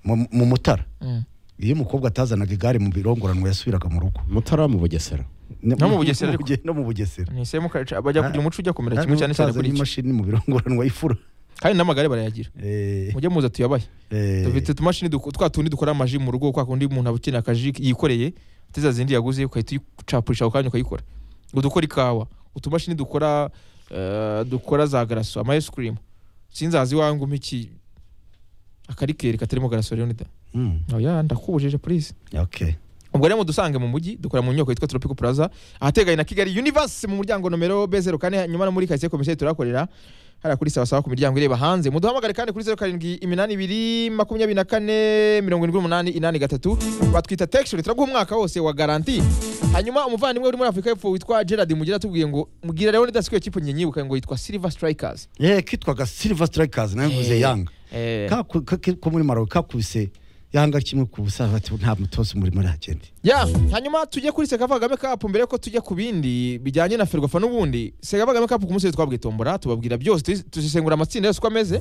mu mu mutara Mm. iyo umukobwa atazanaga igare mu birongoranwa yasubiraga mu rugo mutara mu bugesera No mu Bugesera ariko. no mu bugesera ni isemu kaca bajya kugira umuco ujya kumera kimwe cyane cyane kuri iki imashini mu birongoranwa y'ifuro kandi n'amagare barayagira Eh, mujye muza tuyabahe eh, dufite utumashini duko- twa tundi dukora amaji mu rugo kwa kundi umuntu aba ukeneye akaji yikoreye ateza zindi yaguze ukahita uyicapurisha ako kanya ukayikora ngo dukora ikawa utumashini dukora eh, dukora za garaso ama ice cream sinzazi iwawe ngo umpe iki akarikeri katarimo garaso rero nida mm, oya ndakubujije please okay. ubwo rero mudusange mu mujyi dukora mu nyubako yitwa tropical plaza ahateganye na kigali universe mu muryango nomero b zeru kane nyuma no muri karitsiye komiseri turahakorera hariya kuri sawasawa ku miryango ireba hanze muduhamagare kandi kuri zeru karindwi iminani ibiri makumyabiri na kane mirongo irindwi n'umunani inani gatatu batwita tekishoni turaguha umwaka wose wa garanti hanyuma umuvandimwe uri muri afurika y'epfo witwa gerard mugira atubwiye ngo mubwira rero ndasikuye kipe njye nyibuka ngo yitwa silver strikers Eh, kitwaga silver strikers nayo mvuze Eh. yanga Eh, Ka- ku- ka- ko muri maroc kakubise yanga kimwe ku busaza ati nta mutoza umurimo aragenda ya hanyuma tujye kuri sekava kagame cup mbere yuko tujya ku bindi bijyanye na ferwafa n'ubundi sekava kagame cup ku munsi twabwiye tombora tubabwira byose tuzi- tuzisengura amatsinda yose uko ameze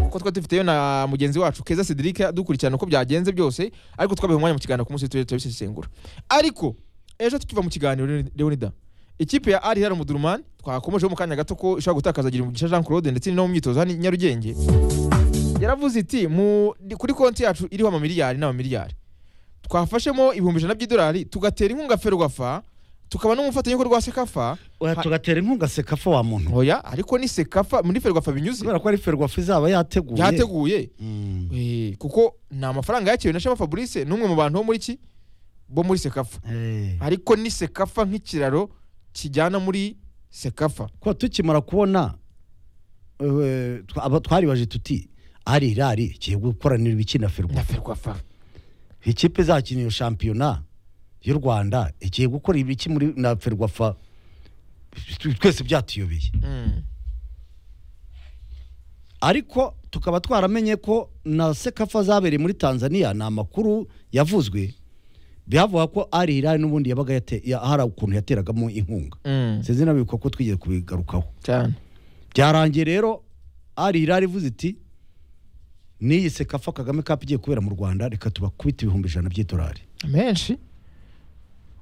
kuko twari dufiteyo na mugenzi wacu keza cedric dukurikirana uko byagenze byose ariko twabiha umwanya mu kiganiro ku munsi tujye turabisesengura ariko ejo tukiva mu kiganiro Leon- leonida ikipe ya ari hera mudurumani twakomejeho mu kanya gato ko ishobora gutakaza giringisha jean claude ndetse no mu myitozo hano i nyarugenge yaravuze iti mu kuri konti yacu iriho amamiliyari n'amamiliyari twafashemo ibihumbi ijana by'idolari tugatera inkunga ferwafa tukaba n'umufatanyabikorwa rwa sekafa oya Ha- tugatera inkunga sekafo wa muntu oya ariko ni sekafa muri ferwafa binyuze kubera ko ari ferwafa izaba yateguye yateguye Mm. Eh, kuko ni amafaranga yakiriwe na shema fabrice n'umwe mu bantu bo muri ki bo muri sekafa Eh. ariko ni sekafa nk'ikiraro kijyana muri sekafa ko tukimara kubona eh, twa- aba- twaribaje tuti ari irari kigiye gukoranira ibiki na na ferwafa ferwafa ikipe izakinira shampiyona y'u rwanda igiye gukora ibiki muri na ferwafa tw- twese byatuyobeye Mm. ariko tukaba twaramenye ko na sekafa zabereye muri tanzania ni amakuru yavuzwe byavuga ko ari irari n'ubundi yabaga yate- ya- hari ukuntu yateragamo inkunga Mm. sinzi nabibuka ko twigeze kubigarukaho cyane byarangiye rero ari irari ivuze iti n'iyi sekafa kagame kapu igiye kubera mu rwanda reka tubakubite ibihumbi ijana by'idolari menshi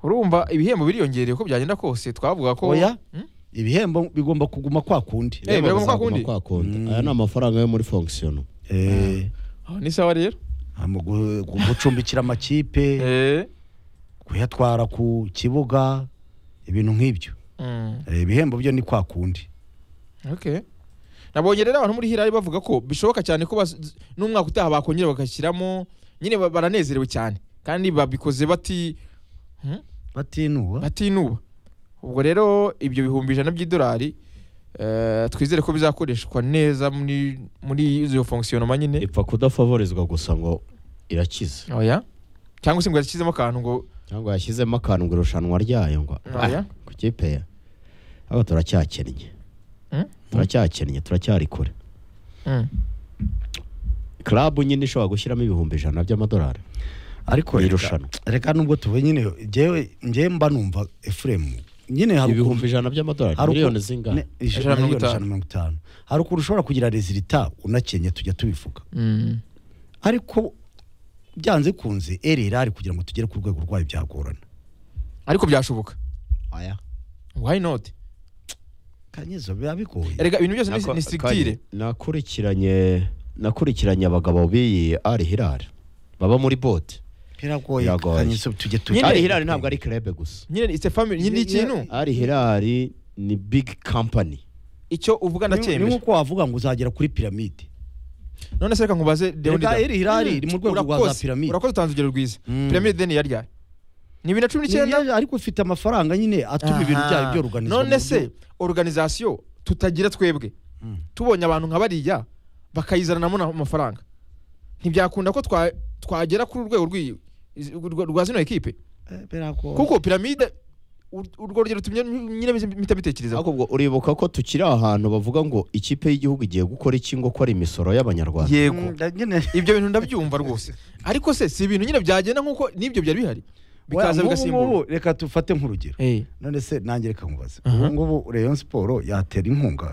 urumva ibihembo biriyongereye uko byagenda kose twavuga ko oya Mm? ibihembo bigomba kuguma kwa kundi Eh, biragomba kwa Bazaguma kundi. kwa kundi. Mm. aya ni amafaranga yo muri fonkisiyono Eh, Aho ni sawa rero mu gu- gu- gucumbikira amakipe Eh. kuyatwara ku kibuga ibintu nk'ibyo Mm. Eh, ibihembo byo ni kwa kundi Okay. nabonye rero abantu muri hirari bavuga ko bishoboka cyane ko baz- n'umwaka utaha bakongera bagashyiramo nyine ba- baranezerewe cyane kandi babikoze bati batinuba batinuba ubwo rero ibyo bihumbi ijana by'idolari eh, twizere ko bizakoreshwa neza muri muri izo fonkisiyonoma nyine ipfa kudafavorizwa gusa ngo irakize oya cyangwa se ngo yashyizemo akantu ngo cyangwa yashyizemo akantu ngo irushanwa ryayo ngo Oya. ah, ku kipe ya aba turacyakennye Mm? turacyakennye turacyari kure Mm. klabu nyine ishobora gushyiramo ibihumbi ijana by'amadolari ariko Ni reka- irushanwa. reka nubwo tuvuye nyine njyewe njyewe mba numva efuremu nyine hari ukuntu- ibihumbi ijana by'amadolari Hari uku- miliyoni zingana ne- ijana- Ijana na mirongo miliyoni itanu. ijana na mirongo itanu hari ukuntu ushobora kugira rezilita unakenye tujya tubivuga Mm. ariko byanze kunze erera kugira ngo tugere ku rwego rwayo byagorana ariko byashoboka Aya. why not kanyezo biba bigoye erega ibintu byose ni- Nako- ni kandi strictire nakurikiranye nakurikiranye abagabo b'iyi ari hirari baba muri bote biragoye Biragoye. kanyezo tujye Nyine- ari tujya hirari ntabwo ari kirebe gusa nyine it's a family nyine ni ikintu ari hirari ni big company icyo uvuga ni ni ndacyemeje nk'uko wavuga ngo uzagera kuri piramide none se reka nkubaze Leonidas. reka erera iri mu rwego rwa za Urakoze, piramide urakoze utanze urugero rwiza Mm. piramide deni ya ryari ni bibiri na cumi Ni- n'icyenda ni- ariko ufite amafaranga nyine atuma ibintu byayo Aha. byoruganizwa mu none buryo- se organizasiyo tutagira twebwe Mm. tubonye abantu nka bariya bakayizananamo na- amafaranga ntibyakunda ko twa- twagera kuri urwego rw'iyi- iz- rwa- rwa zino ekipe Eh, biragoye kuko piramide ur- urwo rugero tumye nyine mpita mbitekereza ariko ubwo uribuka ko tukiri ahantu bavuga ngo ikipe y'igihugu igiye gukora iki ngo ko ari imisoro y'abanyarwanda Mm, yego da- nyine ibyo bintu ndabyumva rwose ariko se si ibintu nyine byagenda nk'uko n'ibyo byari bihari bikaza Wa- nk'ubu bigasimburwa ngubu, reka dufate nk'urugero Eh, none se nanjye reka nkubaze Aha. ubu ngubu reyo siporo yatera inkunga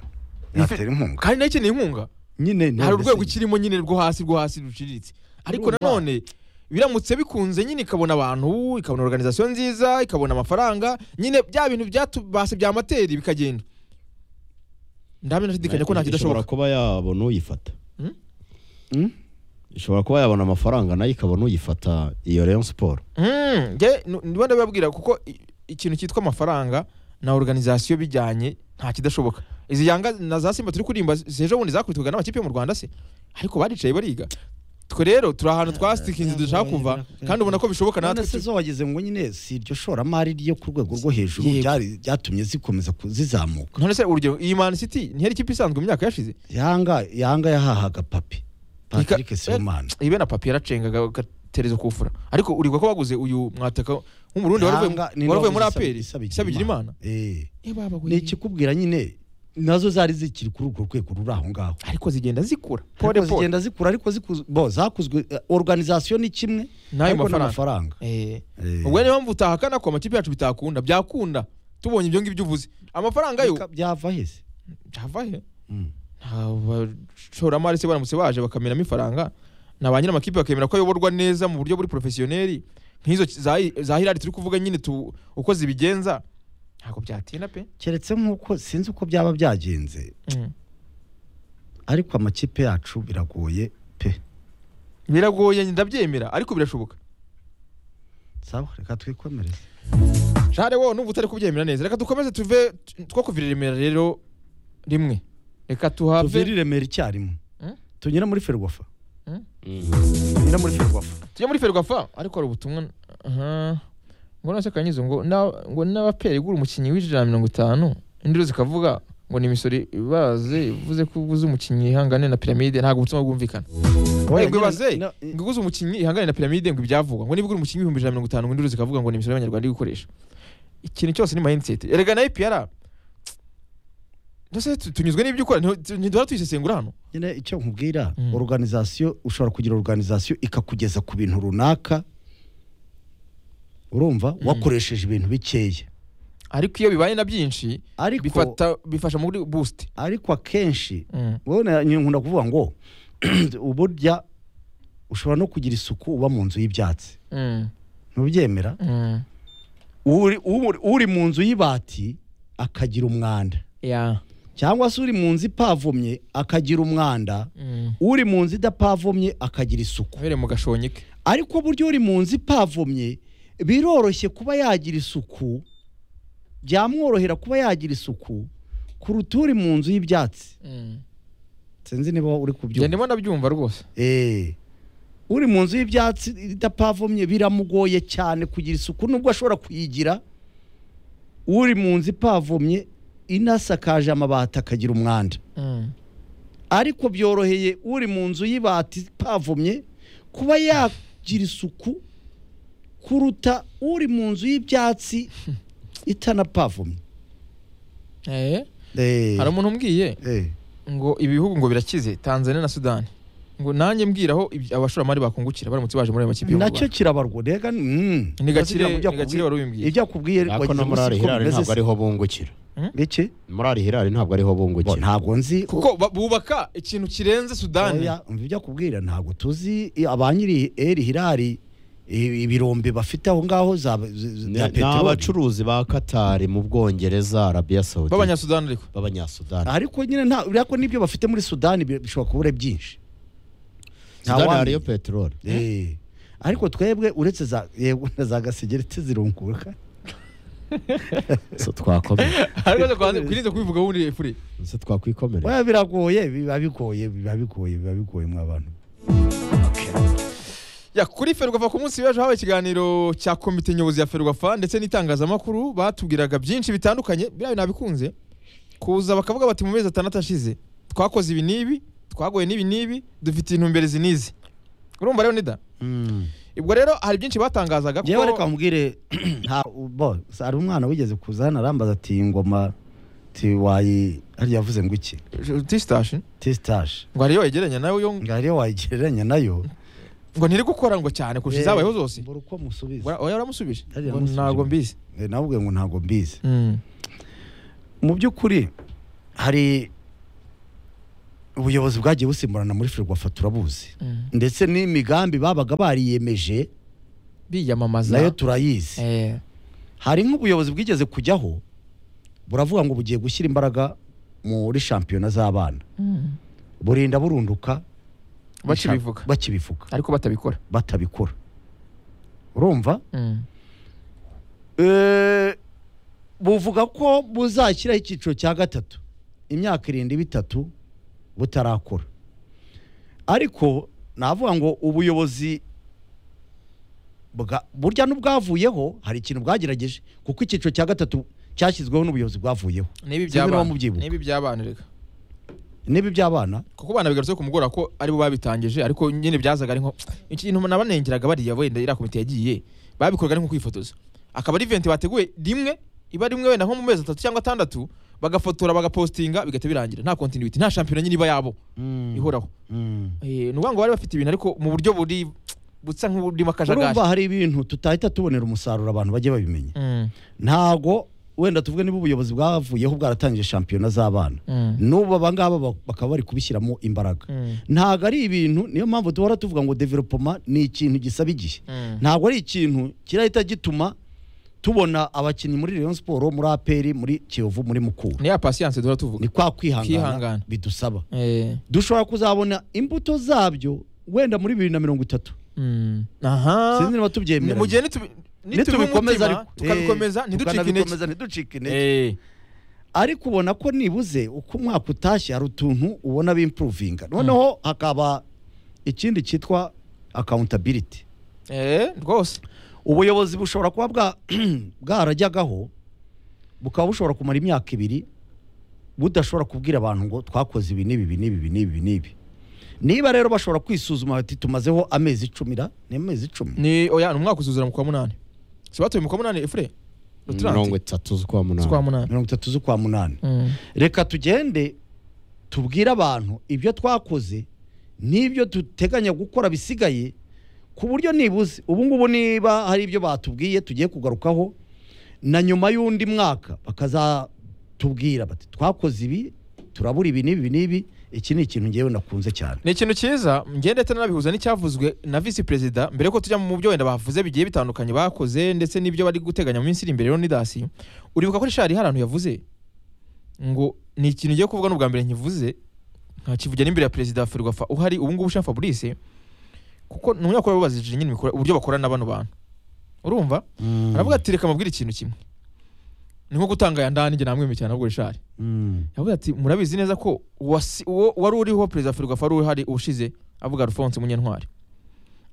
Ife- yatera inkunga kandi nayo ikeneye inkunga nyine hari none urwego se- ikirimo nyine rwo hasi rwo hasi ruciriritse ariko nanone biramutse bikunze nyine ikabona abantu ikabona organization nziza ikabona amafaranga nyine bya bintu byatubase bya amateri bikagenda ndamye nashidikanya ko nta ishobora kidashoboka kuba yabona uyifata Hmm? Hmm? ishobora kuba yabona amafaranga nayo ikabona uyifata iyo Rayon Sport Mm, nge nu- ndimo ndabibabwira kuko i- ikintu cyitwa amafaranga na organization bijyanye nta kidashoboka izi yanga na za simba turi kurimba zejo bundi zakuritukaga n'amakipe yo mu rwanda se ariko baricaye bariga twe rero turi ahantu twasikinze dushaka kuva kandi ubona ko bishoboka natwe none se zo wagize ngo nyine si iryo shoramari ryo ku rwego rwo hejuru Yego. ryari- ryatumye zikomeza ku- zizamuka none se urugero iyi man city ntiyari ikipe isanzwe mu myaka yashize yanga yanga yahahaga papi Ika- patrick sibomana ibe na papi yaracengaga gaterezo kufura ariko urigwa ko baguze uyu mwataka w'umurundi wari uvuye- Yanga- nino wari uvuye muri wabuze aperi Isabi- isabigira imana Eh. Eh, baba we. ni ikikubwira nyine nazo zari zikiri kuri urwo rwego ruri aho ngaho ariko zigenda zikura ariko pole pole zigenda zikura ariko ziku- bo zakuzwe eh, organization ni kimwe N'ayo ariko mafaranga. n'amafaranga Eh. Eh. ubwo niyo mpamvu utahakana ko amakipe yacu bitakunda byakunda tubonye ibyo ngibyo uvuze amafaranga yo Bika- byava hese byava he Mm. nta bashoramari se baramutse baje bakamenamo ifaranga na ba nyir'amakipe bakemera ko ayoborwa neza mu buryo buri porofesiyoneri nk'izo ki- za za hirari turi kuvuga nyine tu- uko zibigenza ntabwo byatinda pe keretse nk'uko sinzi uko byaba byagenze Mm. ariko amakipe yacu biragoye pe biragoye ndabyemera ariko birashoboka sawa reka twikomereze Jare wowe n'ubu utari kubyemera neza reka dukomeze tuve t- two kuvira remera rero rimwe reka tuvire tuhave i remera icyarimwe Mm. tunyura muri ferwafa tunyura muri ferwafa tujya muri ferwafa ariko hari ubutumwa aha ngo nase kanyizo ngo na- ngo n'abapera igura umukinnyi w'ijana na mirongo itanu induru zikavuga ngo ni imisoro ibaze ivuze ko uguze umukinnyi ihangane na piramide ntabwo ubutumwa bwumvikana Oya, ngo ibaze nyine- na- ngo uguze umukinnyi ihangane na piramide ngo ibyavugwa ngo niba ugura umukinnyi ibihumbi ijana na mirongo itanu ngo induru zikavuga ngo ni imisoro y'abanyarwanda iri gukoresha ikintu cyose ni mindset erega na IPR Ndose tunyuzwe n'ibyo ukora nti- ntiduhora tuyisesengura hano nyine icyo nkubwira Mm. organization ushobora kugira organization ikakugeza ku bintu runaka urumva wakoresheje ibintu bikeya ariko iyo bibaye na byinshi ariko bifata bifasha muri boost ariko akenshi Mm. wowe na- nyine nkunda kuvuga ngo uburya ushobora no kugira isuku uba mu nzu y'ibyatsi Mm. ntubyemera Mm. uri, uri, uri mu nzu y'ibati akagira umwanda Yeah. cyangwa se uri mu nzu ipavomye akagira umwanda Mm. uri mu nzu idapavomye akagira isuku Wabereye mu gashonyike. ariko buryo uri mu nzu ipavomye biroroshye kuba yagira isuku byamworohera kuba yagira isuku kuruta uri mu nzu y'ibyatsi Mm. sinzi niba uri Njye kubyumva ndimo ndabyumva rwose. Eh. uri mu nzu y'ibyatsi idapavomye biramugoye cyane kugira isuku nubwo ashobora kuyigira uri mu nzu ipavomye inasakaje amabati akagira umwanda Mm. ariko byoroheye uri mu nzu y'ibati ipavomye kuba yagira isuku kuruta uri mu nzu y'ibyatsi itanapavomye Eh. Eh, Hari umuntu umbwiye eh, ngo ibihugu ngo birakize Tanzania na Sudani. Ngo nanjye mbwiraho ibyo abashoramari bakungukira baramutse baje muri ayo makipe y'u nacyo Rwanda. kirabarwa rega mm. Ni gakire Uragira ngo ujya ni gakire kubwira- wari ubimbwiye. ibyo akubwiye ariko wagize no muri umunsi ari ko hirari bimeze ntabwo se. ariho bungukira Biki? muri ari hirari ntabwo ariho Bo, bungukira ntabwo nzi Kuko ba- bubaka ikintu kirenze Sudani. oya, umva ibyo akubwira ntabwo tuzi i- abanyiri eri hirari i- ibirombe bafite aho ngaho za z- z- Ni- za ni peteroli abacuruzi ba Qatar mu Bwongereza Arabia Saudi B'abanyasudani ariko. b'abanyasudani ariko nyine nta uriya ko n'ibyo bafite muri sudani bi- bishobora kubura byinshi Nta Sudani wamenya. hariyo peteroli Eh. ariko twebwe uretse za yego na za gasegereti zirunguka so twakomera Ariko kwanze kwirinze kubivuga wundi furi. so twakwikomerera oya biragoye biba bigoye biba bigoye biba bigoye mwa bantu Ya kuri Ferwafa ku munsi w'ejo habaye ikiganiro cya komite nyobozi ya Ferwafa ndetse n'itangazamakuru batubwiraga byinshi bitandukanye biriya nabikunze kuza bakavuga bati mu mezi atandatu ashize twakoze ibi n'ibi twagoye n'ibi n'ibi dufite intumbero izi n'izi urumva rero nida ubwo rero hari byinshi batangazaga yewe reka mubwire nta bo hari umwana wigeze kuza hano arambaza ati iyi ngoma ti wayi hariya yavuze ngo iki tisitashi tisitaje ngo hariyo yegeranya nawe yo ngo hariyo wayigereranya nayo ngo ntiri gukora ngo cyane kurusha izabayeho zose mbura uko musubiza Ngo oya waramusubije Hariya ngo yamusubije. ntabwo mbizi Eh, nawubwiye ngo ntabwo mbizi Mm. mu by'ukuri hari ubuyobozi bwagiye busimburana muri ferwafa turabuzi ndetse n'imigambi babaga bariyemeje biyamamaza nayo turayizi Eh, hari nk'ubuyobozi bwigeze kujyaho buravuga ngo bugiye gushyira imbaraga muri shampiyona z'abana mm. burinda burunduka bakibivuga bakibivuga ariko batabikora batabikora urumva Mm. Eh, buvuga ko buzashyiraho icyiciro cya gatatu imyaka irindwi bitatu butarakora ariko navuga ngo ubuyobozi bwa- burya n'ubwavuyeho hari ikintu bwagerageje kuko icyiciro cya gatatu cyashyizweho n'ubuyobozi bwavuyeho niba Sinzi niba iby'abana mubyibuka. niba iby'abana reka niba iby'abana kuko bana bigarutse ku mugora ko aribo babitangije ariko nyine byazaga ari nko iki kintu nabanengeraga bariya wenda iriya komite yagiye babikoraga ari nko kwifotoza akaba ari event bateguye rimwe iba rimwe wenda nko mu mezi atatu cyangwa atandatu bagafotora bagapostinga bigahita birangira nta continuity nta shampiyona nyine iba yabo ihoraho Mm. Eh, ni ukuvuga ngo bari bafite ibintu ariko mu buryo buri busa nk'uburimo akajagari urumva hari ibintu tutahita tubonera umusaruro abantu bajye babimenya Mm, ntago wenda tuvuge niba ubuyobozi bwavuyeho bwaratangije shampiyona z'abana mm, n'ubu abangaba ba- bakaba bari kubishyiramo imbaraga mm, ntago ari ibintu niyo mpamvu duhora tuvuga ngo developoma ni ikintu gisaba igihe mm. ntago ari ikintu kirahita gituma tubona abakinnyi muri Rayon Sport muri APR muri Kiyovu muri Mukura ni ya pasiyanse duhora tuvuga ni kwa kwihangana Kwihangana. bidusaba Eh, dushobora kuzabona imbuto zabyo wenda muri bibiri na mirongo itatu mm. aha sinzi niba Ni- tubyemera mu gihe nitubi- nitubikomeza nitubimutima ariko. tukabikomeza Eh, ntiducike intege tukanabikomeza ntiducike intege Eh, ariko ubona ko nibuze uko umwaka utashye hari utuntu ubona bimpuruvinga noneho hakaba ikindi cyitwa akawuntabiliti eh, rwose ubuyobozi bushobora kuba bwa bwarajyagaho bukaba bushobora kumara imyaka ibiri budashobora kubwira abantu ngo twakoze ibi n'ibi ibi n'ibi ibi n'ibi ibi n'ibi niba rero bashobora kwisuzuma bati tumazeho amezi icumi ra ni amezi icumi ni oya ni umwaka usuzura mu kwa munani si batuye mu kwa munani efure mirongo itatu z'ukwa kwa munani munani mirongo itatu z'ukwa munani Mm. reka tugende tubwire abantu ibyo twakoze n'ibyo duteganya gukora bisigaye ku buryo nibuze ubu ngubu niba hari ibyo batubwiye tugiye kugarukaho na nyuma y'undi mwaka bakazatubwira bati twakoze ibi turabura ibi n'ibi n'ibi iki ni ikintu ngewe nakunze cyane ni ikintu cyiza ngende ndetse nabihuza n'icyavuzwe na visi perezida mbere ko tujya mu byo wenda bavuze bigiye bitandukanye bakoze ndetse n'ibyo bari guteganya mu minsi iri imbere rero nidasi uribuka ko rishari hari ahantu yavuze ngo ni ikintu ngiye kuvuga n'ubwa mbere nkivuze ntakivugira n'imbere ya perezida wa ferwafa uhari ubu ngubu jean fabrice kuko ni umunyamakuru babajije nyine imikora- uburyo bakorana na bano bantu urumva aravuga ati reka mabwire ikintu kimwe ni nko gutanga ya ndani njye namwemeye cyane ahubwo rishari yavuze ati murabizi neza ko wasi- uwo wari uriho perezida ferwafa wari uhari ubushize avuga alphonse munyantwari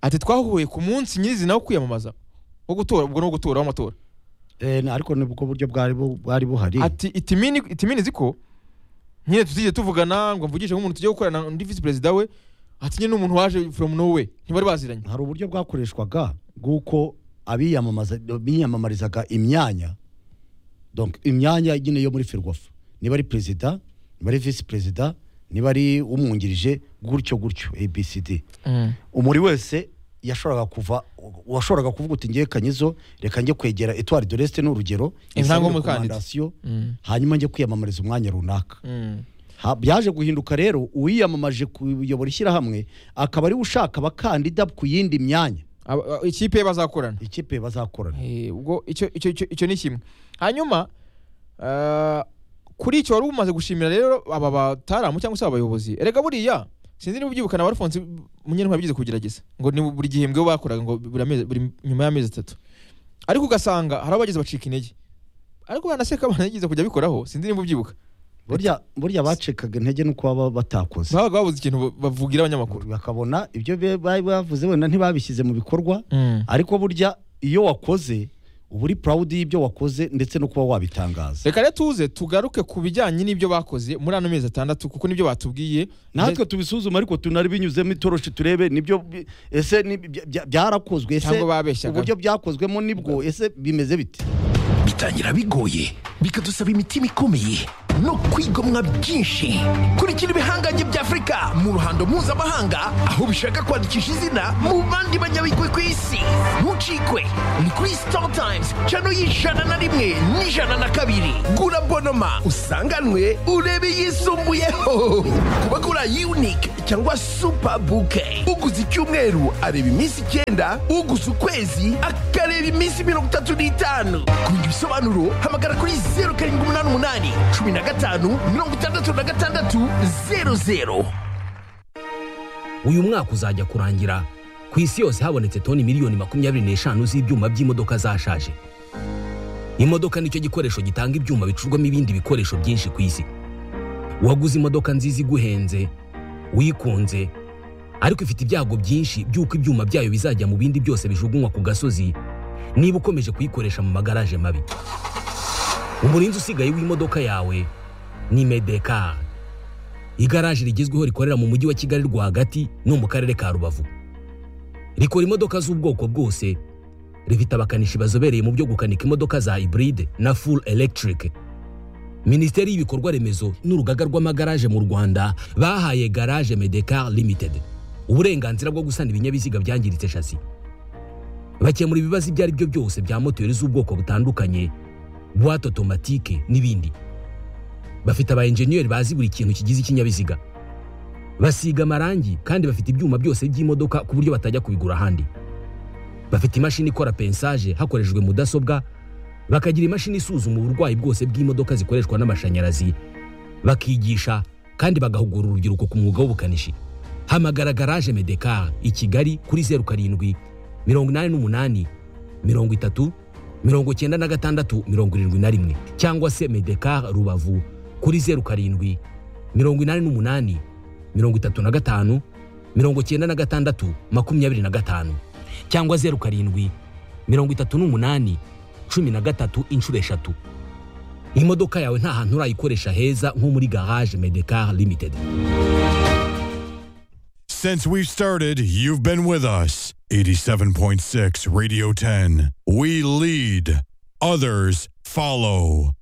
ati twahuye ku munsi nyirizina wo kwiyamamaza wo gutora ubwo ni uwo gutora w'amatora Eh, na- ariko ni bwo buryo bwari bu- bwari buhari ati itimini itimini ziko nyine tuzige tuvugana ngo mvugishe nk'umuntu tugiye gukorana undi visi perezida we ati nyine ni umuntu waje from nowhere ntibari baziranye hari uburyo bwakoreshwaga bw'uko abiyamamaza biyamamarizaga imyanya donc imyanya nyine yo muri ferwafa niba ari perezida niba ari visi perezida niba ari umwungirije gutyo gutyo abcd umuri wese yashoboraga kuva washoboraga kuvuga uti ngiye kanyizo reka njye kwegera etwari doreste ni urugero Intango nsange umukandida. recommandation, Mm. hanyuma njye kwiyamamariza umwanya runaka Mm. Ha- byaje guhinduka rero uwiyamamaje kuyobora ishyirahamwe akaba ari we ushaka abakandida ku yindi myanya Aba- a- ikipe bazakorana ikipe bazakorana Eh, ubwo icyo icyo- icyo- icyo ni kimwe hanyuma ah, kuri icyo wari umaze gushimira rero aba bataramu cyangwa se aba bayobozi erega buriya sinzi niba ubyibukana ba alphonse munyantwari bigize kugerageza ngo ni buri gihembwe we bakoraga ngo buri amezi- buri nyuma y'amezi atatu ariko ugasanga hari abageze bacika intege ariko banaseka banageze kujya bikoraho sinzi niba ubyibuka burya burya bacikaga intege nuko baba batakoze babaga babuze ikintu ba- bavugira abanyamakuru bakabona ibyo be- bari bavuze wenda ntibabishyize mu bikorwa ariko burya iyo wakoze uba uri proud y'ibyo wakoze ndetse no kuba wabitangaza reka rero tuze tugaruke ku bijyanye n'ibyo bakoze muri ano mezi atandatu kuko nibyo batubwiye natwe tubisuzuma ariko tunari binyuzemo itoroshi turebe nibyo bi- ese ni- bya- bya- byarakozwe ese cyangwa babeshyaga uburyo byakozwemo nibwo ese bimeze bite bitangira bigoye bikadusaba imitima ikomeye no kwigomwa byinshi kurikira ibihangange bya afurika mu ruhando mpuzamahanga aho bishaka kwandikisha izina mu bandi banyabigwi ku isi ntucikwe ni kuri star times cano y'ijana na rimwe n'ijana na kabiri gura bonoma usanganwe urebe yisumbuyeho kuba gura unique cyangwa super bouquet uguze icyumweru areba iminsi icyenda uguze ukwezi akareba iminsi mirongo itatu n'itanu ku bindi bisobanuro hamagara kuri zeru karindwi umunani umunani cumi na gatanu mirongo itandatu na gatandatu zeru zeru uyu mwaka uzajya kurangira ku isi yose habonetse toni miliyoni makumyabiri n'eshanu z'ibyuma by'imodoka zashaje imodoka nicyo gikoresho gitanga ibyuma bicurwamo ibindi bikoresho byinshi ku isi waguze imodoka nziza iguhenze wikunze ariko ifite ibyago byinshi by'uko ibyuma byayo bizajya mu bindi byose bijugunywa ku gasozi niba ukomeje kuyikoresha mu magaraje mabi umurinzi usigaye w'imodoka yawe ni medekari igaraje rigezweho rikorera mu mujyi wa kigali rwagati no mu karere ka rubavu rikora imodoka z'ubwoko bwose rifite abakanishi bazobereye mu byo gukanika imodoka za iburide na full electric minisiteri y'ibikorwa remezo n'urugaga rw'amagaraje mu rwanda bahaye garage medekar limited uburenganzira bwo gusana ibinyabiziga byangiritse shasi bakemura ibibazo ibyo ari byo byose bya moteri z'ubwoko butandukanye buwate otomatike n'ibindi bafite aba enjeniyeri bazi buri kintu kigize ikinyabiziga basiga amarangi kandi bafite ibyuma byose by'imodoka ku buryo batajya kubigura ahandi bafite imashini ikora pensaje hakoreshejwe mudasobwa bakagira imashini isuzuma uburwayi bwose bw'imodoka zikoreshwa n'amashanyarazi bakigisha kandi bagahugura urubyiruko ku mwuga w'ubukanishi hamagara garaje medekar i kigali kuri zeru karindwi mirongo inani n'umunani mirongo itatu mirongo icyenda na gatandatu mirongo irindwi na rimwe cyangwa se medekar rubavu kuri zeru karindwi mirongo inani n'umunani mirongo itatu na gatanu mirongo icyenda na gatandatu makumyabiri na gatanu cyangwa zeru karindwi mirongo itatu n'umunani cumi na gatatu inshuro eshatu imodoka yawe nta hantu urayikoresha heza nko muri garage medekar limited Since we've started, you've been with us. 87.6 Radio 10. We lead, others follow.